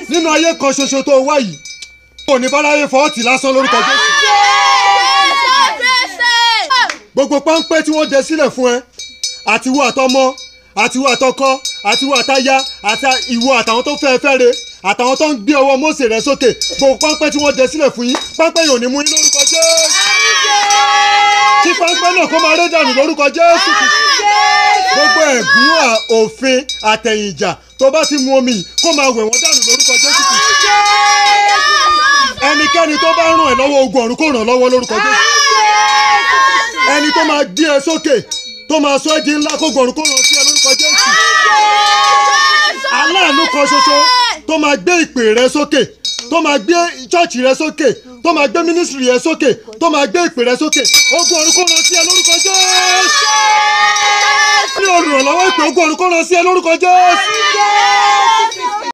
nínú ayé kan ṣoṣo tó wá yìí kò ní báláyé fọ́ọ̀tì lásán lórúkọ jésù gbogbo páńpẹ́ tí wọ́n dẹ sílẹ̀ fún ẹ àtiwọ́ àtọmọ àtiwọ́ àtọkọ àtiwọ́ àtaya àti ìwọ àtàwọn tó fẹ́ fẹ́ re àtàwọn tó ń gbé ọwọ́ Mósè rẹ sókè gbogbo páńpẹ́ tí wọ́n dẹ sílẹ̀ fún yín páńpẹ́ yóò ní mú yín lórúkọ jésù kí páńpẹ́ náà kó máa ré dànù lórúkọ jésù gbogbo ẹ̀gún à- òfin àtẹ̀yìnjà tó bá ti mu omi yìí kó máa wẹ̀ wọ́n dànù lórúkọ jésù ẹnikẹ́ni tó bá ràn ẹ́ lọ́wọ́ ogun ọ̀run kó ràn ọ́ lọ́wọ́ lórúkọ jésù ẹni tó máa gbé ẹ sókè tó máa sọ ẹ́ di ńlá kó gbọ̀rún kó ràn sí ẹ lórúkọ jésù aláàánú kan ṣoṣo tó máa gbé ìpè rẹ sókè tó máa gbé chọ́ọ̀chì rẹ sókè tó máa gbé mínísírì rẹ sókè tó máa gbé ìpè rẹ sókè ogun ọ̀run kó ràn sí ẹ lórúkọ jésù ní olùrànlọ́wọ́ ìpè ogun ọ̀run kó ràn sí ẹ lórúkọ jésù.